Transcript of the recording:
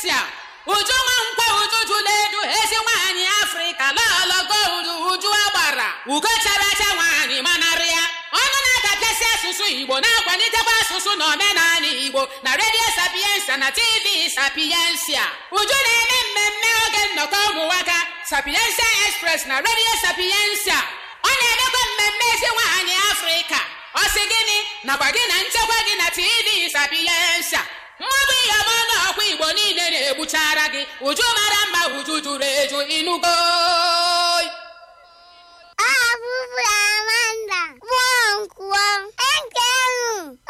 sapiensia uju nwa nkwe uju jụla edu ezi nwaanyị afrịka lọlọgo uju uju agbara ugo chara acha nwaanyị manarị ya ọnụ na-adapịasị asụsụ igbo na-akwalitekwa asụsụ na omenala igbo na redio sapiensia na tv sapiensia uju na-eme mmemme oge nnọkọ ụmụnwaka sapiensia express na redio sapiensia ọ na-emekwa mmemme ezi nwaanyị afrịka ọ sị gịnị nakwa gị na nchekwa gị na tv sapiensia mmadụ ihe ọma na ọkwa igbo niile na-egbuchara gị uju mara mma uju juru eju inugo